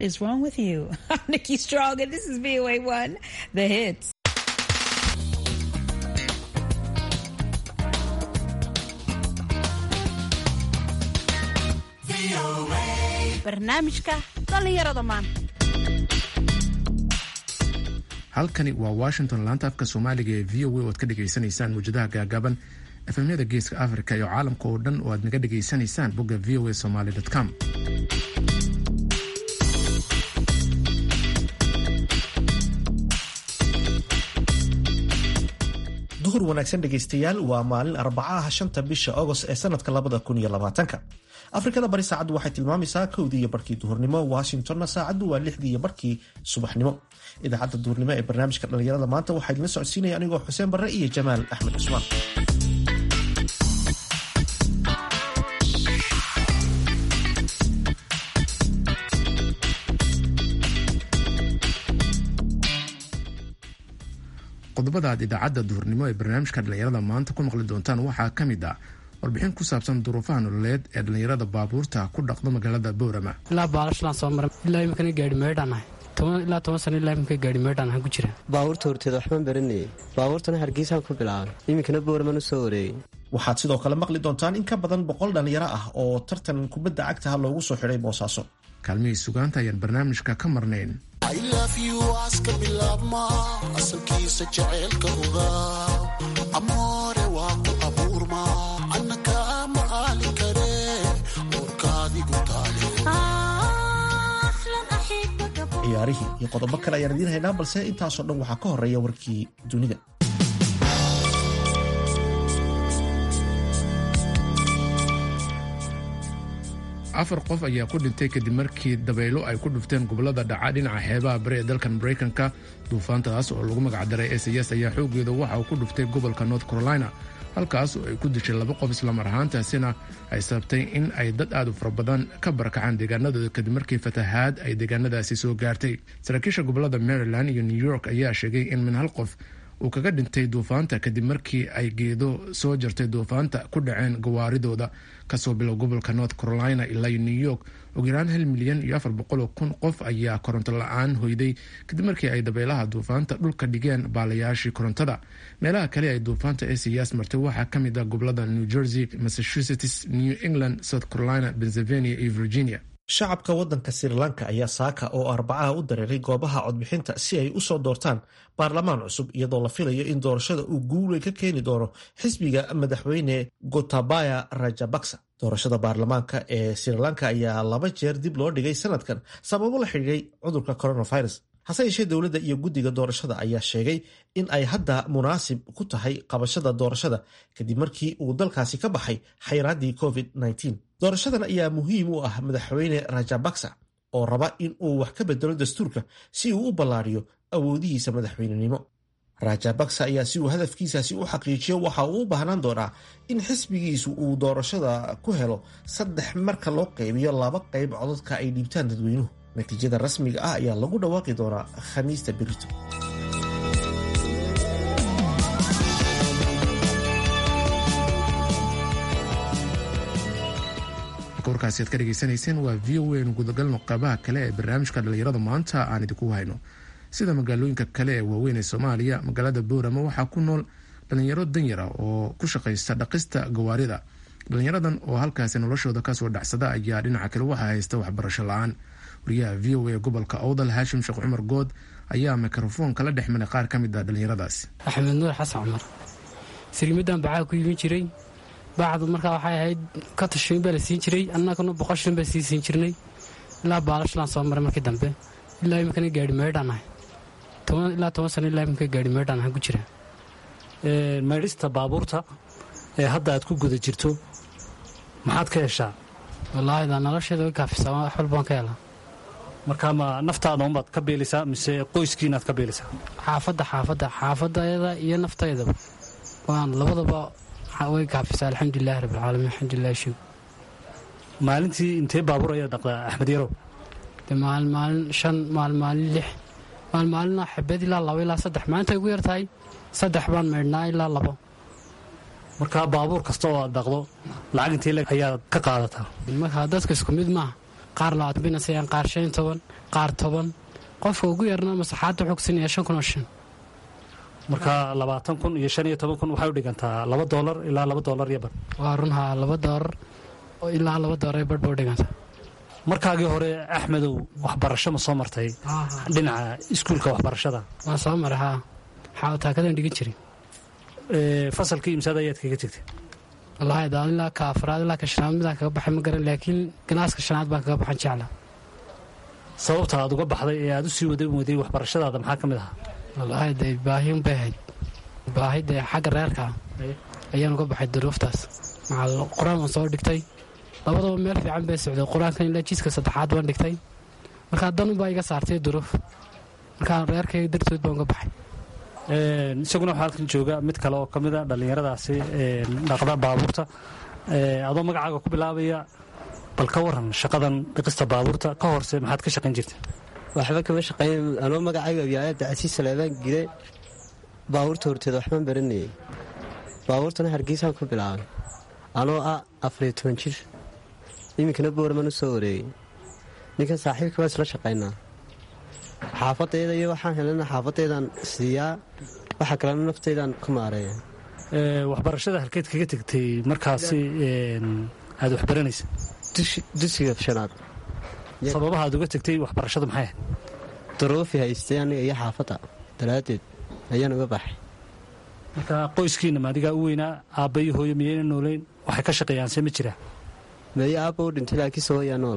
is wrong with you? I'm Nikki Strong, and this is VOA1, The Hits. barnaamijka dhallinyarada maanta halkani waa washington laanta afka soomaaliga ee v o a oad ka dhagaysanaysaan muwjadaha gaagaaban efemyada geeska africa iyo caalamka oo dhan oo aad naga dhagaysanaysaan bogga v o a somaly com duhur wanaagsan dhegaystayaal waa maalin arbacaha shanta bisha agost ee sanadka labada kun iyo labaatanka afrikada bari saacaddu waxay tilmaamaysaa kowdii iyo barkii duhurnimo washingtonna saacaddu waa lixdii iyo barkii subaxnimo idaacadda duhurnimo ee barnaamijka dhallinyarada maanta waxaa idinla socodsiinaya anigoo xuseen barre iyo jamaal axmed cusmaan qodobada aad idaacadda duhurnimo ee barnaamijka dhallinyarada maanta ku maqli doontaan waxaa ka mid ah warbixin ku saabsan duruufaha nololeed ee dhallinyarada baabuurta ku dhaqdo magaalada boorama ilaa baalashalaan soo maray ilaa iminkana gaari meedhaan ilaa toban sano ilaa iminka gaari meedhaan ahaan ku jira baabuurta horteeda waxbaan baranayay baabuurtana hargeysaan ku bilaabay iminkana booraman u soo wareegay waxaad sidoo kale maqli doontaan in ka badan boqol dhallinyaro ah oo tartan kubadda cagtaha loogu soo xidhay boosaaso kaalmihii sugaanta ayaan barnaamijka ka marnayn aska bilaabma asalkiisa jaceylka ogaa amoore waa ku abuurma annaka ma aali kare warkaadigu taale ciyaarihii iyo qodobo kale ayaan idiin haynaa balse intaasoo dhan waxaa ka horeeya warkii dunida afar qof ayaa ku dhintay kadib markii dabaylo ay ku dhufteen gobolada dhaca dhinaca xeebaha bari ee dalkan maraykanka duufaantaas oo lagu magacdaray ss ayaa xoogeeda waxa uu ku dhuftay gobolka north carolina halkaas oo ay ku dishay laba qof islamar ahaantaasina ay sababtay in ay dad aad u fara badan ka barakacaan deegaanadooda kadib markii fatahaad ay deegaanadaasi soo gaartay saraakiisha gobolada maryland iyo new york ayaa sheegay in min hal qof uu kaga dhintay duufaanta kadib markii ay geedo soo jartay duufaanta ku dhaceen gawaaridooda kasoo bilow gobolka north carolina ilaa new york ugu yaraan hal milyan iyo afar boqoloo kun qof ayaa koronto la-aan hoyday kadib markii ay dabeelaha duufaanta dhulka dhigeen baalayaashii korontada meelaha kale ay duufaanta esiyaas martay waxaa ka mid ah gobolada new jersey massachusetts new england south carolina pennsylvania iyo virginia shacabka waddanka sri lanka ayaa saaka oo arbacaha u dareeray goobaha codbixinta si ay usoo doortaan baarlamaan cusub iyadoo la filayo in doorashada uu guulay ka keeni doono xisbiga madaxweyne gotabaya rajabaksa doorashada baarlamaanka ee sri lanka ayaa laba jeer dib loo dhigay sanadkan sababo la xidhiiray cudurka coronavirus hase yeeshee dowladda iyo guddiga doorashada ayaa sheegay in ay hadda munaasib ku tahay qabashada doorashada kadib markii uu dalkaasi ka baxay xayraaddii covid-19 doorashadan ayaa muhiim u ah madaxweyne rajabaksa oo raba in uu wax ka bedelo dastuurka si uu u ballaariyo awoodihiisa madaxweynenimo rajabaksa ayaa si uu hadafkiisaasi u xaqiijiyo waxa uu u baahnaan doonaa in xisbigiisu uu doorashada ku helo saddex marka loo qaybiyo laba qayb codadka ay dhiibtaan dadweynuhu natiijada rasmiga ah ayaa lagu dhawaaqi doonaa khamiista berito warkaasi aad ka dhegaysanayseen waa v o a nu gudagalno qeybaha kale ee barnaamijka dhallinyarada maanta aan idinku hayno sida magaalooyinka kale ee waaweyn ee soomaaliya magaalada boorama waxaa ku nool dhallinyaro danyara oo ku shaqaysta dhaqista gawaarida dhallinyaradan oo halkaasi noloshooda kasoo dhacsada ayaa dhinaca kale waxaa haysta waxbarasho la-aan wariyaha v o a gobolka owdal haashim sheekh cumar good ayaa mikrofoon kala dhex maray qaar ka mid ah dhallinyaradaasi axmed nuur xasan cumar sirmidan bacaa ku iibin jiray bacdu markaa waxay ahayd ka tashiin baa la siin jiray annaguna boqol shilin baa sii siin jirnay ilaa baalashalaan soo maray markii dambe ilaa iminkana gaari meedhaan ahay ilaa toban sano ilaa iminka gaari meedhaan ahaan ku jira maydhista baabuurta ee hadda aad ku guda jirto maxaad ka heshaa wallaahi daa nolosheeda way kaafisaa wax walbaan ka helaa markaa ma naftaada unbaad ka beelaysaa mise qoyskiinaad ka beelaysaa xaafadda xaafadda xaafadayada iyo naftaydaba waan labadaba way kaafisaa alxamdulilahi rabbilcaalamiin alxamdulilah shug maalintii intee baabuur ayaa dhaqdaa axmed yarow de maalin maalin shan maalin maalin lix maalin maalina xabad ilaa labo ilaa saddex maalinta ugu yar tahay saddex baan maydhnaa ilaa labo markaa baabuur kasta oo aad dhaqdo lacag intee ayaad ka qaadataa markaa dadka isku mid maaha qaar labaatan bayna siiyaan qaar shan iyo toban qaar toban qofka ugu yarna masaxaadda wuxuu kusiinaya shan kun oo shan marka labaatan kun iyo shan iyo toban kun waxay u dhigantaa laba doolar ilaa laba doolar iyo bar waa runhaa laba doolar oo ilaa laba doolar ee badh ba u dhiganta markaagii hore axmedow waxbarasho ma soo martay dhinaca iskuulka waxbarashada waan soo maray haa waxaa taakadan dhigan jirin fasalkii imsaad ayaad kaga tegtay wallaahi daa ilaa ka afraad ilaa ka shanaad midaan kaga baxay ma garan laakiin ganaaska shanaad baan kaga baxan jecla sababta aad uga baxday ee aad u sii wadan waday waxbarashadaada maxaa ka mid ahaa wallaahi dee baahi unbay ahayd baahi dee xagga reerka ayaan uga baxay duruuftaas maxaa qur-aan waan soo dhigtay labadaba meel fiican bay socday qur-aankan ilaa jiiska saddexaad baan dhigtay markaa danunbaa iga saartay duruuf markaa reerkayga dartood baan uga baxay isaguna waxaa halkan jooga mid kale oo ka mid a dhallinyaradaasi dhaqda baabuurta adoo magacaaga ku bilaabaya bal ka waran shaqadan dhiqista baabuurta ka horse maxaad ka shaqayn jirta waxba kama shaqeyn anoo magacayga abyaayada casiis saleebaan gire baabuurta horteeda waxbaan baranayay baabuurtana hargeysaan ku bilaabay anoo ah afariyo toban jir iminkana boorman u soo wareegay ninkan saaxiibka baa isla shaqaynaa xaafadayda iyo waxaan helana xaafadeydaan siiyaa waxa kalena naftaydaan ku maareeya waxbarashada halkeed kaga tegtay markaasi aad waxbaranaysa dugsiga shanaad sababaha aad uga tegtay waxbarashadu maxay ahayd daruufi haystay aniga iyo xaafadda daraaddeed ayaan uga baxay marka qoyskiina maadigaa u weynaa aabba iyo hooyo miyayna noolayn waxay ka shaqeeyaanse ma jiraa meeye aabba u dhintay laakiinse hooyaa nool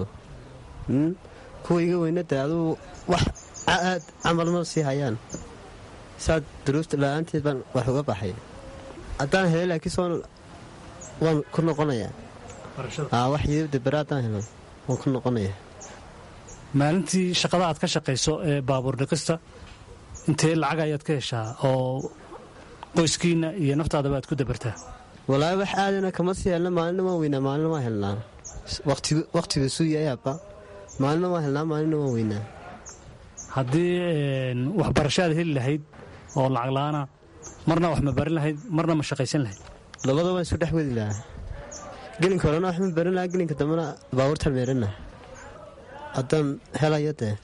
kuwa iga weynada aduu wax aad camal ma sii hayaan saad duruufta la-aanteed baan wax uga baxay haddaan helay laakiinse waan ku noqonayaa wax yidabda bere haddaan helo waan ku noqonayaa maalintii shaqada aad ka shaqayso ee baabuur dhiqista intee lacag ayaad ka heshaa oo qoyskiinna iyo naftaadaba aad ku dabartaa walaahi wax aadana kama sii helna maalina waan weynaa maalina waan helnaa wakhtiga suuyayaaba maalina waan helnaa maalina waan weynaa haddii waxbarasho aad heli lahayd oo lacag la-aana marna wax ma barin lahayd marna ma shaqaysan lahayd labada waan isu dhex wadi lahaa gelinka horena wax ma barin lahaa gelinka dambena baabuurta meerina haddaan helayo dee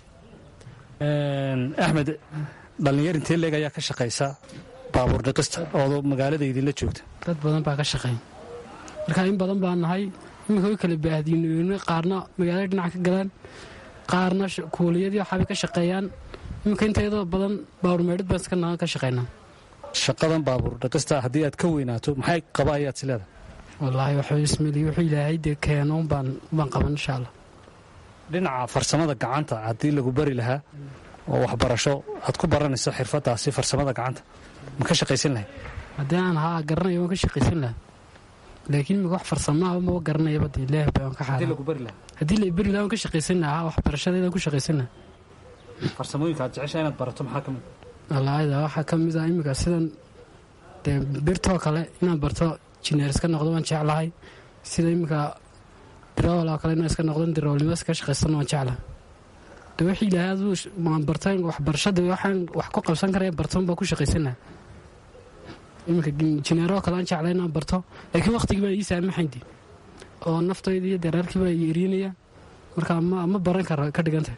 axmed dhallinyar intee leeg ayaa ka shaqaysa baabuur dhiqista oo magaalada idinla joogta dad badan baa ka shaqeey markaa in badan baa nahay iminka way kala baahdiin qaarna magaalada dhinac ka galaan qaarna kuuliyadii waxaabay ka shaqeeyaan iminka intayadoo badan baabuur meedhid baan iska naga ka shaqaynaa shaqadan baabuur dhiqista haddii aad ka weynaato maxay qaba ayaad si leedahay wallaahi waxuu ismeli wuxuu ilaahay dee keenoon baan baan qaban insha allah dhinaca farsamada gacanta haddii lagu bari lahaa oo waxbarasho aad ku baranayso xirfadaasi farsamada gacanta ma ka shaqaysan lahayd haddii aan haa garanayo waan ka shaqaysan lahaa laakiin imika wax farsamaa maba garanayaba de ilaah baan ka xaara haddii la iberi lahaa waan ka shaqaysan lahaa waxbarashadeedaan ku shaqaysan lahaa farsamooyinka aad jeceshaa inaad barato maxaa ka mid walaayada waxaa ka mid ah imika sidan dee birtoo kale inaan barto jineer iska noqdo waan jeclahay sida imika dirool oo kale inaan iska noqdo diroolnimo iska shaqaysano waan jeclahay de wixii ilaahay aduu maan bartay waxbarashada waxaan wax ku qabsan karaya bartoon baan ku shaqaysan lahaa iminka jineeroo kale aan jeclay inaan barto laakiin waqtigii baan ii saamaxaynti oo naftayda iyo dareerkii baa erinaya marka ma baran kara ka dhigantah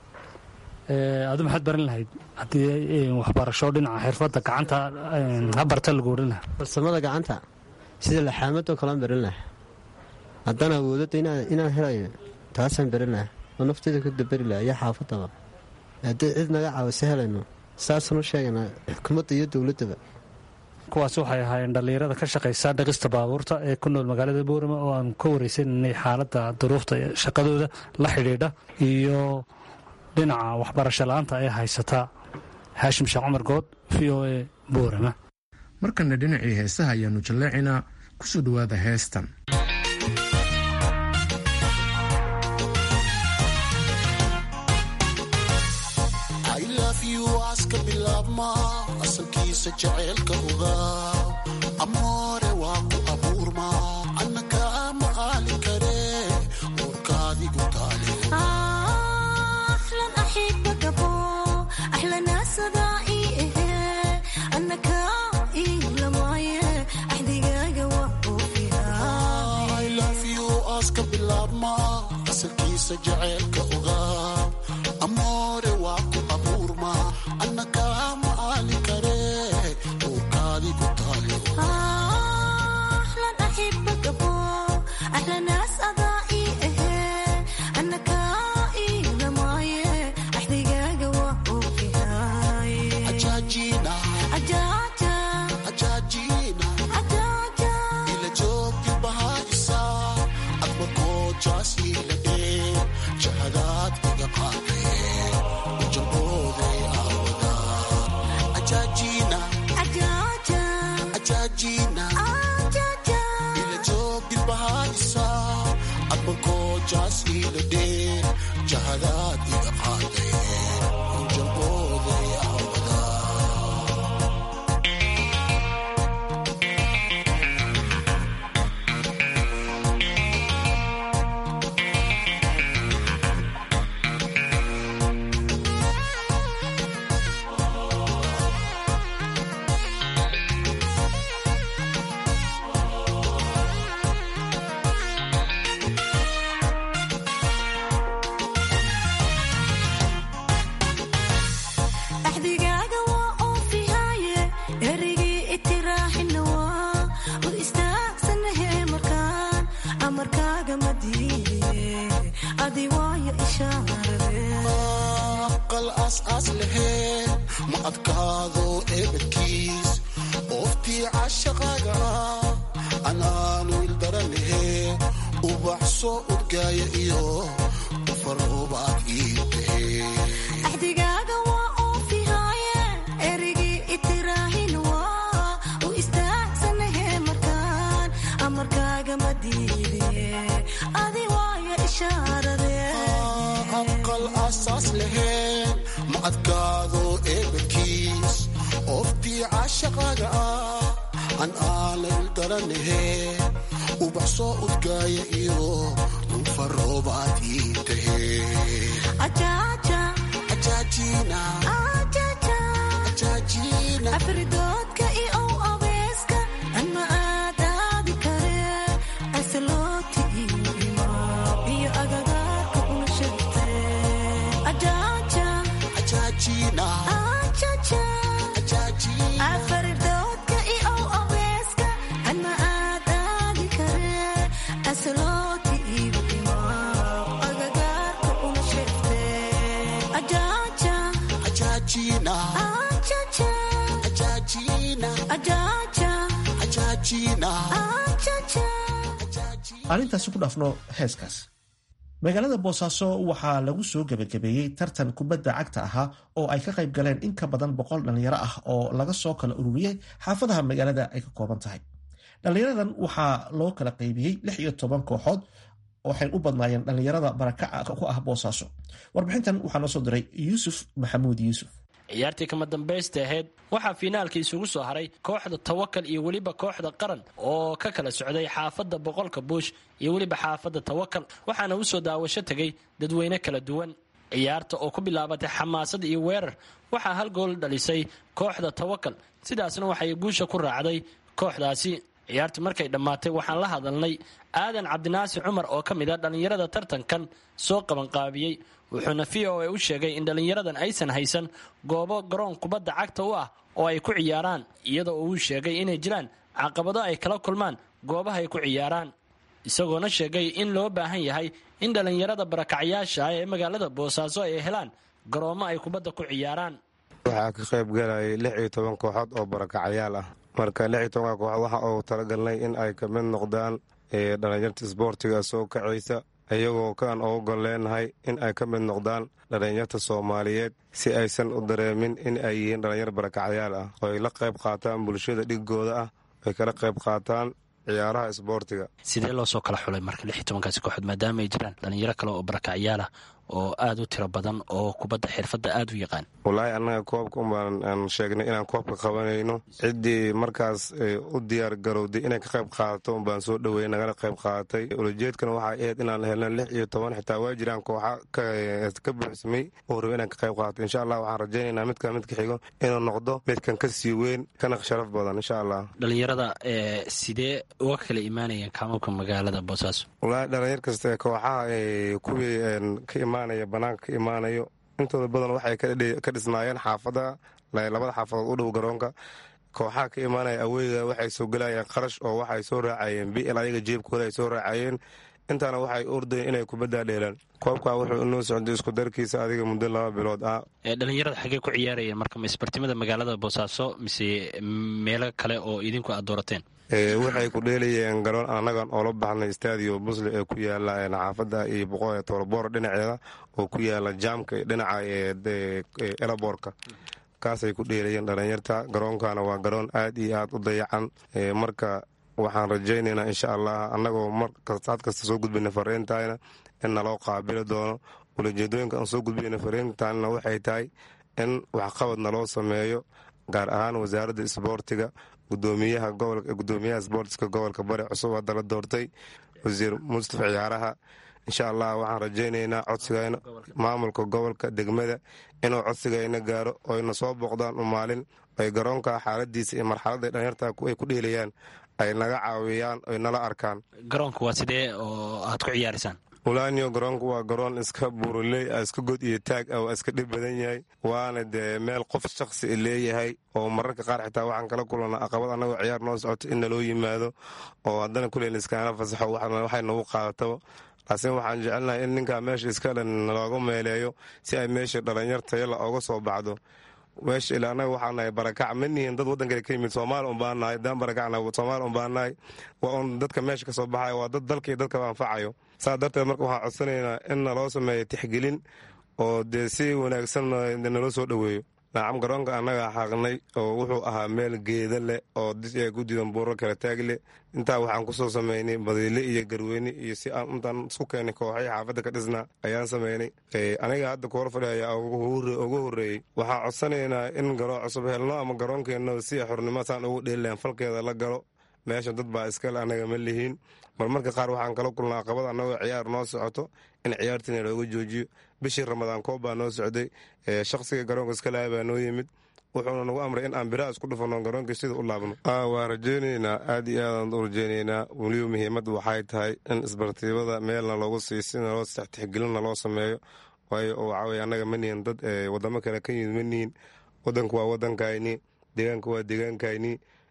adu maxaad baran lahayd haddii waxbarasho dhinaca xirfadda gacanta ha barta lagu odhan lahaa farsamada gacanta sida laxaamadoo kalean baran laha haddaan awoodada inaan helayo taasaan baran laha oo naftayda ku dabari laha iyo xaafadaba haddii cid naga caawisa helayno saasaan u sheeganaa xukuumadda iyo dowladdaba kuwaas waxay ahaayeen dhallinyarada ka shaqaysa dhaqista baabuurta ee ku nool magaalada boorama oo aan ka wareysananay xaaladda duruufta shaqadooda la xidhiidha iyo dhinaca waxbarasho la-aanta ee haysata haashim sheekh cumar good v o e boorama markana dhinacii heesaha ayaanu jalleecinaa kusoo dhowaada heestan aska bilaabma asalkiisa jaceylka ogaa amoore waa ku abuurma annaka ma aali kare warkaadigu taale aska bilaabma asalkiisa asalkiisa jaceylka ogaa amoore waa ku abuurma annaka ma aali kare uurkaadi ku taale ajaajina ajaajina ila joogti bahaisa admarkoo jaas ila dhee jahadaad iga qaadee ujalbooday aawada ajaajina ajaajina ila joogti bahaisa admarkoo jaas ila dhee jahadaad iga qaadee ujalbooday aawada axdigaaga waa oofihaaye erigii itiraaxina waa u istaagsanahe markaan amarkaaga ma diidiye adi waayo ishaarade aqal aas-aas laheen ma adkaado eebadkiis ooftii cashaqaaga ah anaanu ildaranahe ubax soo udgaaya iyo ufaroobaad ii tahe axdigaaga waa oofihaaye erigii itiraahin waa u istaagsanahe markaan amarkaaga ma diidiye adi waayo ishaarade aqal asaas laheen ma adkaado eebadkiis ooftii cashaqaaga ah an aana ildaranahe ubax soo udgaaya iyo ufaroobaad ii tahe ajaaja ajaajina ajaja ajaajina afridoodka i ow abeeska anma aadaadi kare asaloti iyo imaab iyo agagaarka una shagte ajaaja ajaajina ajaja ajaajina afridoodka i ow abeeska anma aadaadi kare asaloti iyo imaab agagaarka una shagte ajaaja ajaajina ajaja ajaajina ajaaja ajaajina ajaja arrintaasi ku dhaafno heeskaas magaalada boosaaso waxaa lagu soo gebagabeeyey tartan kubadda cagta ahaa oo ay ka qayb galeen in ka badan boqol dhallinyaro ah oo laga soo kala ururiyey xaafadaha magaalada ay ka kooban tahay dhallinyaradan waxaa loo kala qaybiyey lix iyo toban kooxood waxay u badnaayeen dhallinyarada barakaca ku ah boosaaso warbixintan waxaa noo soo diray yuusuf maxamuud yuusuf ciyaartii kama dambaysta ahayd waxaa fiinaalka isugu soo haray kooxda tawakal iyo weliba kooxda qaran oo ka kala socday xaafadda boqolka buush iyo weliba xaafadda tawakal waxaana u soo daawasho tegay dadweyne kala duwan ciyaarta oo ku bilaabatay xamaasad iyo weerar waxaa hal gool dhalisay kooxda tawakal sidaasna waxay guusha ku raacday kooxdaasi ciyaartii markay dhammaatay waxaan la hadalnay aadan cabdinaasi cumar oo ka mid a dhallinyarada tartankan soo qabanqaabiyey wuxuuna v o a u sheegay in dhallinyaradan aysan haysan goobo garoon kubadda cagta u ah oo ay ku ciyaaraan iyadoo uu sheegay inay jiraan caqabado ay kala kulmaan goobaha ay ku ciyaaraan isagoona sheegay in loo baahan yahay in dhallinyarada barakacyaasha ah ee magaalada boosaaso ay helaan garoomo ay kubadda ku ciyaaraan waxaa ka qayb galayay lix iyo toban kooxood oo barakacyaal ah marka lix iyo tobanka kooxood waxa uu talagalnay in ay ka mid noqdaan dhalinyarta isboortiga soo kacaysa iyagoo kaan ugu gol leenahay in ay ka mid noqdaan dhalinyarta soomaaliyeed si aysan u dareemin in ay yihiin dhalinyar barakacyaal ah oo ay la qayb qaataan bulshada dhigooda ah ay kala qayb qaataan ciyaaraha isboortiga sidee loo soo kala xulay marka lix iyo tobankaasi kooxood maadaama ay jiraan dhalinyaro kale oo barakacyaal ah oo aad u tiro badan oo kubadda xirfadda aad u yaqaan wallaahi annaga koobka unbaan aan sheegnay inaan koobka qabanayno ciddii markaas u diyaar garowday inay ka qayb qaadato unbaan soo dhoweeyey nagala qayb qaadatay ulajeedkana waxay ahayd inaan helno lix iyo toban xitaa waa jiraan kooxa ka buuxsamay oo raba inaan ka qayb qaadato insha allah waxaan rajaynaynaa midkan midka xigo inuu noqdo midkan ka sii weyn kana sharaf badan insha allah dhalinyarada sidee uga kala imaanayeen kaamabka magaalada boosaaso wallaahi dhalinyar kasta kooxaha kuwii ka imaanaya banaanka ka imaanayo intooda badan waxay ka dhisnaayeen xaafada labada xaafadood u dhow garoonka kooxaha ka imaanaya aweyga waxay soo gelayeen qarash oo waxay soo raacayeen bl ayaga jeebkooda ay soo raacayeen intaana waxay ordayeen inay kubaddaa dheelaan koobkaa wuxuu inoo socday isku darkiisa adiga muddo laba bilood ah dhalinyarada xaggee ku ciyaarayeen marka ma isbartimada magaalada boosaaso mise meelo kale oo idinku aad doorateen waxay ku dheelayeen garoon annagan oola baxnay stadio busle ee ku yaala xaafada iyo boqo toloboor dhinaceeda oo ku yaala jaamka dhinaca elaboorka kaasay ku dheelayeen dhalinyarta garoonkana waa garoon aad iyo aad u dayacan marka waxaan rajaynaynaa insha allah annagoo marsaad kasta soo gudbayna fariintayna in naloo qaabili doono ulajeedooyinka aan soo gudbayna fariintaanna waxay tahay in waxqabad naloo sameeyo gaar ahaan wasaaradda isboortiga gudoomiyaha gudoomiyaha sboortiska gobolka bari cusub hadda la doortay wasiir mustafa ciyaaraha insha allah waxaan rajaynaynaa codsigayna maamulka gobolka degmada inuu codsigayna gaaro oyna soo booqdaan u maalin ay garoonka xaaladiisa iyo marxaladda dhalinyarta ay ku dheelayaan ay naga caawiyaan oy nala arkaan garoonka waa sidee oo aad ku ciyaaraysaan wulaaniyo garoonku waa garoon iska buuruley a iska god iyo taag ah waa iska dhib badan yahay waana dee meel qof shakhsi leeyahay oo mararka qaar xitaa waxaan kala kulana aqabad annagoo ciyaar noo socoto in naloo yimaado oo haddana kuleyna iskaana fasaxo waxay nagu qaadataba laakiin waxaan jecelnahay in ninkaa meesha iskale nalooga meeleeyo si ay meesha dhalinyar tayala ooga soo baxdo meesha ila annaga waxaa nahay barakac ma nihin dad waddankale ka yimid soomaali un baan nahay daan barakacna soomaali un baan nahay waa un dadka meesha ka soo baxayo waa dad dalka iyo dadkaba anfacayo saa darteed marka waxaan codsanaynaa in naloo sameeyo tixgelin oo dee si wanaagsan naloo soo dhoweeyo nacam garoonka annaga xaaqnay oo wuxuu ahaa meel geeda leh oo ku diidan buuro kala taag leh intaa waxaan kusoo sameynay badiile iyo garweyne iyo si aan intaan isku keenay kooxay xaafadda ka dhisnaa ayaan sameynay aniga hadda kuhor fadhi ayaa ugu horreeyey waxaan codsanaynaa in garoo cusub helno ama garoonkeenna si xornimo saan ugu dheelilahan falkeeda la galo meesha dad baa iskale annaga ma lihiin mar marka qaar waxaan kala kulnaa aqabad annagoo ciyaar noo socoto in ciyaartiina looga joojiyo bishii ramadaan koob baa noo socday shaqsiga garoonka iskalaha baa noo yimid wuxuuna nagu amray in aan biraha isku dhufano garoonkii sida u laabno waa rajaynaynaa aad iyo aadaan u rajaynaynaa weliba muhiimad waxay tahay in isbartiibada meelna loogu sii si naloo tixgelinna loo sameeyo waayo waxaweye annaga ma nihin dad wadamo kale ka yimid ma nihin wadanku waa wadankayni deegaanka waa deegaankayni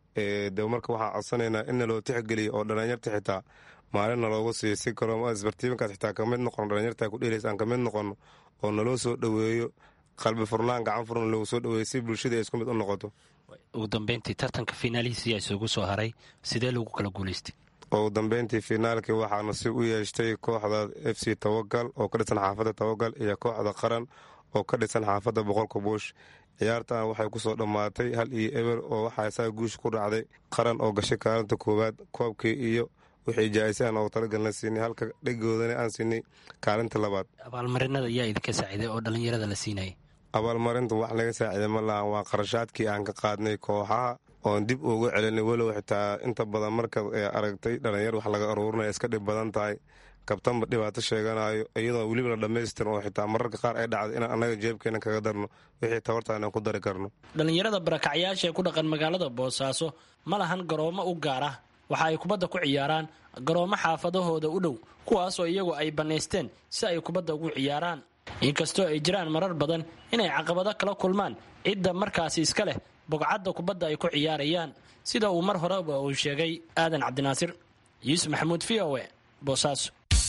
de marka waxaan codsanaynaa in naloo tixgeliyo oo dhalinyarta xitaa maalinna loogu siiyo si kaloo isbartiibankaas xitaa kamid noqono dhalinyarta ku dheelays aan kamid noqono oo naloo soo dhoweeyo qalbi furnaan gacan furna loogu soo dhoweeyo si bulshada ay isku mid u noqoto ugu dambeyntii tartanka fiinaalihiisi isugu soo haray sidee lagu kala guulaystay ugu dambeyntii finaalkii waxaa nasiib u yeeshtay kooxda f c tawakal oo ka dhisan xaafadda tawakal iyo kooxda qaran oo ka dhisan xaafadda boqolka buush ciyaartan waxay kusoo dhammaatay hal iyo eber oo waxaa isaga guusha ku dhacday qaran oo gashay kaalinta koowaad koobkii iyo wixii jaa-isaan oo talagalna siinay halka dhegoodana aan siinay kaalinta labaad abaalmarinada ayaa idinka saaciiday oo dhallinyarada la siinayay abaalmarinta wax laga saaciiday ma lahan waa qarashaadkii aan ka qaadnay kooxaha oon dib ugu celinay walow xitaa inta badan markaad aragtay dhalinyar wax laga aruurinaya iska dhib badan tahay kabtanba dhibaato sheeganayo iyadoo weliba la dhammaystirin oo xitaa mararka qaar ay dhacday inaan annaga jeebkeena kaga darno wixii tabartaan aan ku dari karno dhallinyarada barakacyaasha ee ku dhaqan magaalada boosaaso ma lahan garoomo u gaar ah waxa ay kubadda ku ciyaaraan garoomo xaafadahooda u dhow kuwaasoo iyagu ay bannaysteen si ay kubadda ugu ciyaaraan inkastoo ay jiraan marar badan inay caqabado kala kulmaan cidda markaasi iska leh bogcadda kubadda ay ku ciyaarayaan sida uu mar horeba uu sheegay aadan cabdinaasir yuusuf maxamuud v o e boosaaso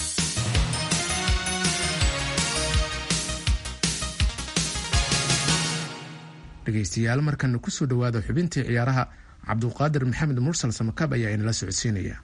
dhegaystayaal markana kusoo dhowaada xubintii ciyaaraha cabduqaadir maxamed mursal samakab ayaa inala socodsiinaya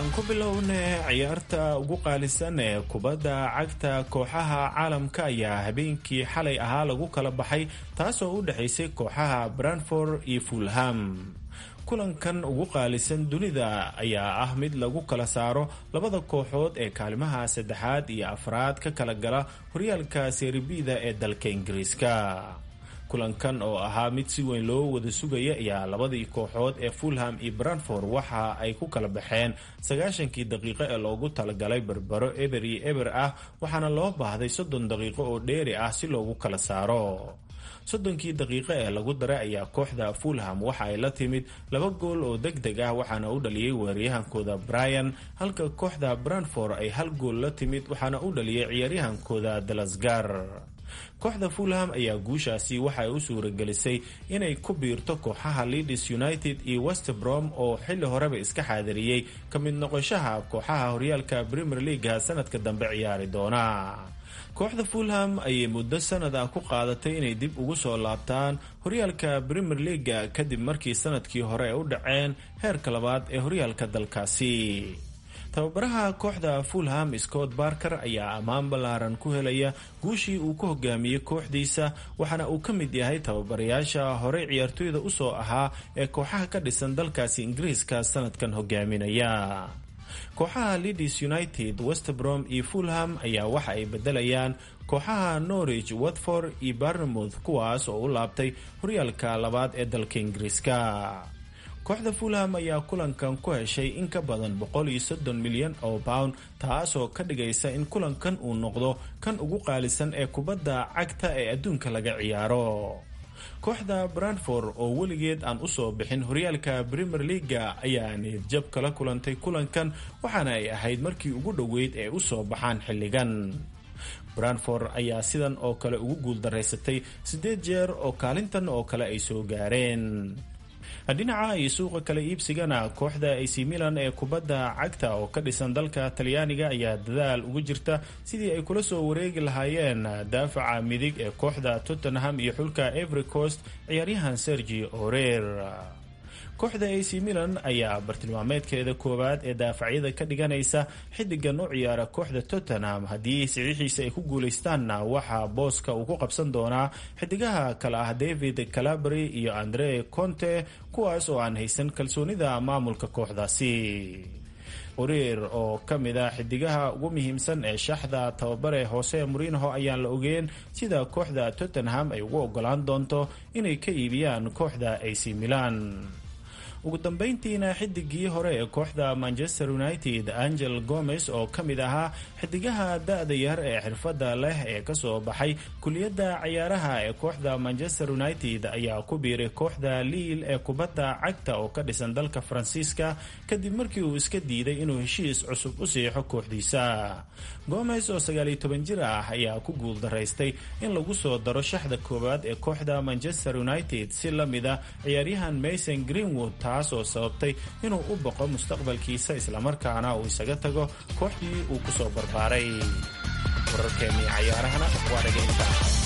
aan ku bilownay ciyaarta ugu qaalisan ee kubadda cagta kooxaha caalamka ayaa habeenkii xalay ahaa lagu kala baxay taasoo u dhexaysay kooxaha branford iyo fulham kulankan ugu qaalisan dunida ayaa ah mid lagu kala saaro labada kooxood ee kaalimaha saddexaad iyo afraad ka kala gala horyaalka seeribida ee dalka ingiriiska kulankan oo ahaa mid si weyn loo wada sugaya ayaa labadii kooxood ee fulham iyo branford waxa ay ku kala baxeen sagaashankii daqiiqo ee loogu talagalay berbero eber iyo eber ah waxaana loo baahday soddon daqiiqo oo dheeri ah si loogu kala saaro soddonkii daqiiqo ee lagu daray ayaa kooxda fulham waxa ay la timid laba gool oo deg deg ah waxaana u dhaliyey weeraryahankooda brian halka kooxda branford ay hal gool la timid waxaana u dhaliyey ciyaaryahankooda dalasgar kooxda fulham ayaa guushaasi waxa ay u suuragelisay inay ku biirto kooxaha leeds united iyo westbrom oo xilli horeba iska xaadiriyey ka mid noqoshaha kooxaha horyaalka premier leaga sanadka dambe ciyaari doona kooxda fulham ayay muddo sanad ah ku qaadatay inay dib ugu soo laabtaan horyaalka premier leaga kadib markii sanadkii hore ay u dhaceen heerka labaad ee horyaalka dalkaasi tababaraha kooxda fulham scott barker ayaa ammaan ballaaran ku helaya guushii uu ku hogaamiyey kooxdiisa waxaana uu ka mid yahay tababarayaasha horey ciyaartoyda usoo ahaa ee kooxaha ka dhisan dalkaasi ingiriiska sanadkan hogaaminaya kooxaha leeds united westbrom iyo fulham ayaa waxa ay bedelayaan kooxaha norwich watford iyo barnemouth kuwaas oo u laabtay horyaalka labaad ee dalka ingiriiska kooxda fulham ayaa kulankan ku heshay in ka badan boqol iyo soddon milyan oo pound taasoo ka dhigaysa in kulankan uu noqdo kan ugu qaalisan ee kubadda cagta ee adduunka laga ciyaaro kooxda branford oo weligeed aan usoo bixin horyaalka premier leaga ayaa niyadjab kala kulantay kulankan waxaana ay ahayd markii ugu dhoweyd ee usoo baxaan xilligan branford ayaa sidan oo kale ugu guuldaraysatay siddeed jeer oo kaalintan oo kale ay soo gaareen dhinaca iyo suuqa kale iibsigana kooxda ac milan ee kubadda cagta oo ka dhisan dalka talyaaniga ayaa dadaal ugu jirta sidii ay kula soo wareegi lahaayeen daafaca midig ee kooxda tottenham iyo xulka every coast ciyaaryahan sergi orer kooxda ac milan ayaa bartilmaameedkeeda koowaad ee daafacyada ka dhiganaysa xidigan u ciyaara kooxda tottenham haddii saxiixiisa ay ku guuleystaanna waxaa booska uu ku qabsan doonaa xidigaha kale ah david calabry iyo andre conte kuwaas oo aan haysan kalsoonida maamulka kooxdaasi oreer oo ka mid ah xidigaha ugu muhiimsan ee shaxda tababare hoose murinho ayaan la ogeen sida kooxda tottenham ay ugu ogolaan doonto inay ka iibiyaan kooxda ac milan ugu dambeyntiina xidigii hore ee kooxda manchester united angel gomez oo ka mid ahaa xidigaha da-da yar ee xirfadda leh ee kasoo baxay kuliyadda cayaaraha ee kooxda manchester united ayaa ku biiray kooxda liil ee kubadda cagta oo ka dhisan dalka faransiiska kadib markii uu iska diiday inuu heshiis cusub u siixo kooxdiisa gomez oo sagaaliyo toban jir ah ayaa ku guuldaraystay in lagu soo daro shaxda koowaad ee kooxda manchester united si la mid a ciyaaryahan mason greenwood taas oo sababtay inuu u boqo mustaqbalkiisa islamarkaana uu isaga tago kooxdii uu kusoo barbaaray wararkeennii cayaarahana waa dhageynta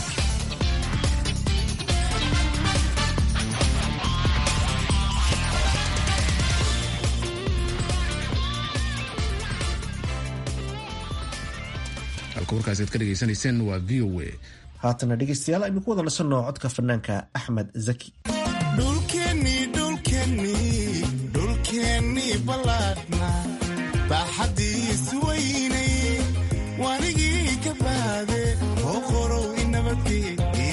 halka warkaasi aad ka dhegaysanayseen waa v o a haatana dhegeystayaal aynu ku wada nasanno codka fanaanka axmed zaki dhulkeennii dhulkeennii dhulkeennii ballaadhna baaxaddiisu weynay wanigii ka baade oo qorow inabadgeeye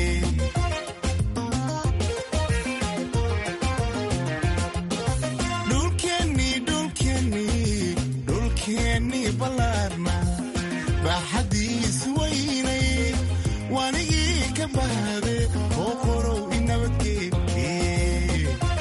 dhulkeennii dhulkeennii dhulkeennii ballaadhna baaxaddiisu weynay wanigii ka baade oo qorow inabadgeeye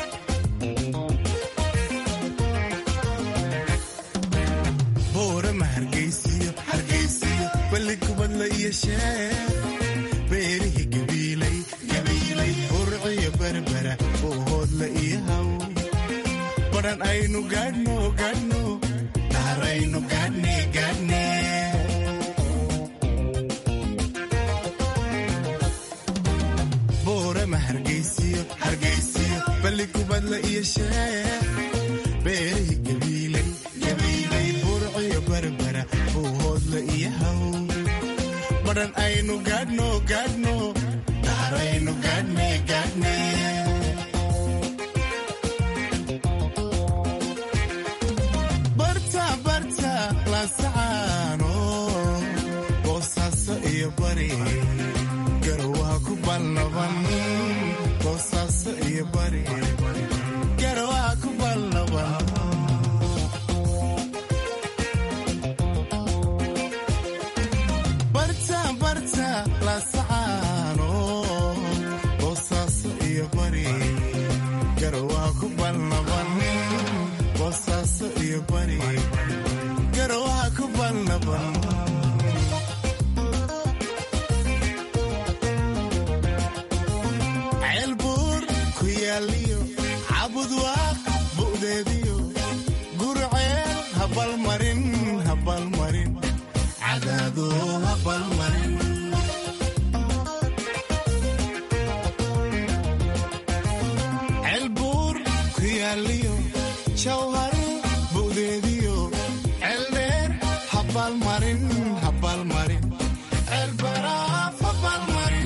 boorama hargaysiyo hargaysiyo balli kubadla iyo sheer beerihii gabiilay gabiilay burciyo berbera boohoodla iyo haw badhan aynu gaadhno gaadhno dhaaraynu gaadhne gaadhne boorama hargaysiyo hargaysiyo balli kubadla iyo sheer beerihii gabiilay buudla iyo haw badhan aynu gaadhno gaadhno daaraynu gaadhne gaadhne barta barta laasacaano boosaaso iyo bari garowaha ku ballaban boosaaso iyo bari garowaha ku ballaban barta barta laasacaano boosaaso iyo bari garowaha ku ballaban boosaaso iyo bari garowaha ku ballaban ceelbuur ku yaaliyo cabudwaaq bu'deediyo gurceel habalmarin habalmarin cadaado habalmarin ceelbuur ku yaaliyo jawhar bu'deediyo ceeldheer habalmarin habalmarin ceelbaraaf habalmarin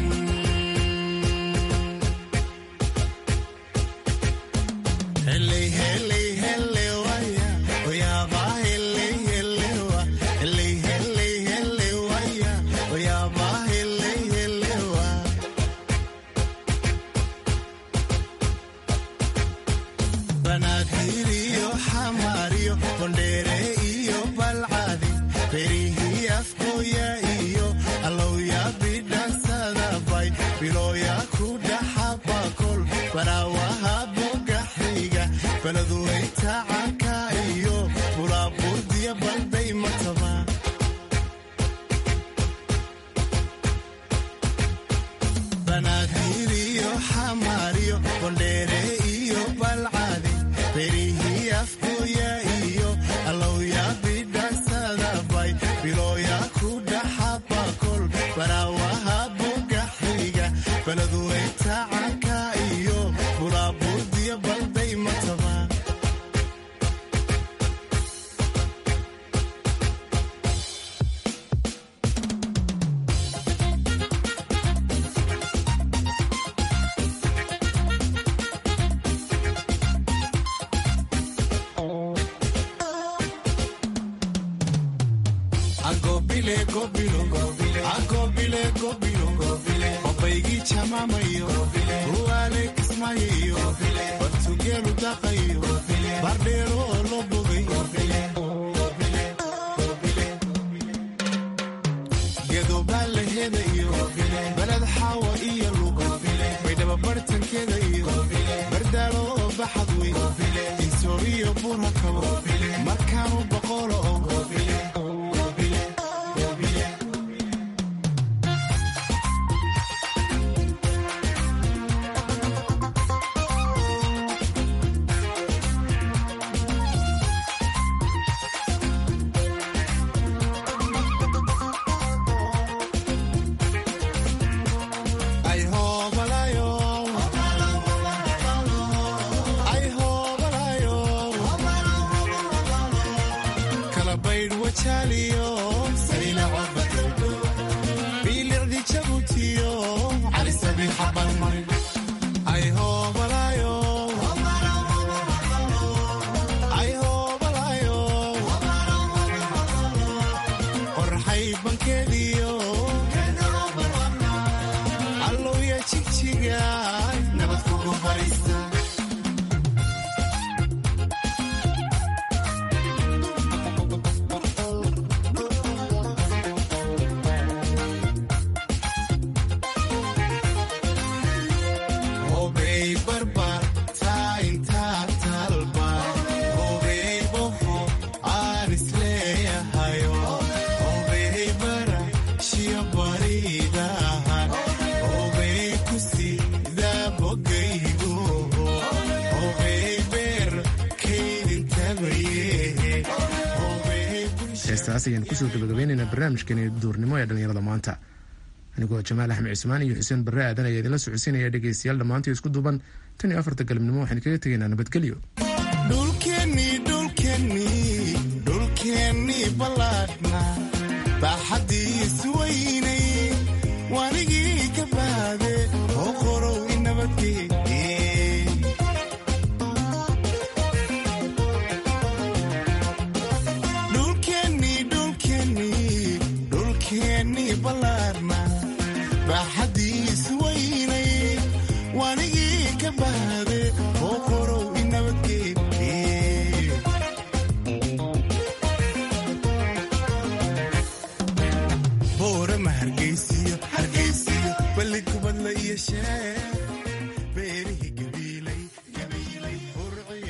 Heley, heley, heley, waya. Oyaba, heley, heley, wa. Heley, heley, heley, waya. Oyaba, heley, heley, wa. Banaadir iyo xamar iyo bondheere iyo balcadi berihii afkooya iyo allowya bidhansada bay bilooya ku dhaxabakol baraawaha bogaxiga baladuway tacanka iyo buraaburdiya balday mataba banaadir iyo xamar iyo bondheere iyo balcadi berihii afkooya iyo allowya bidhansada bay bilooya ku dhaxabakol baraawaha bogaxiga baladuway tacanka iyo buraaburdiya balday mataba agobile gobilo agobile gobilo obaygii jamaamayo ruwaale kismayayo bartugeelu daqayo bardheero oo loo bogay gedobaa la hedayo baled xaawa iyo lugo baydhaba bartankeeda iyo bardaalo oo baxad wey insooriyo buura kabo markaanu boqolo oo ay hoobalayo ay hoobalayo kala baydh wajaaliyo saylaco biilicdi jabutiyo cali sabiixa balmarin ay hoobalayo ay hoobalayo qorxay bankeediyo allowya jigjiga nabad kugu fariista hobey barbar taa intaa talba hobey boho aan isleeyahayo hobey bara shiyo bariidahan hobey kusida bogaygu hobey beer kaydintabaye heestaas ayaan kusoo gabagabaynaynaa barnaamijkani duurnimo ee dhallinyarada maanta anigoo jamaal axmed cismaan iyo xuseen barre aadan ayaa idinla socodsiinaya dhegaystayaal dhammaantii isku duuban tan iyo afarta galabnimo waxaan kaga tegaynaa nabadgelyo dhulkeennii dhulkeennii dhulkeennii ballaadhna badbaade oo qorow i nabadgee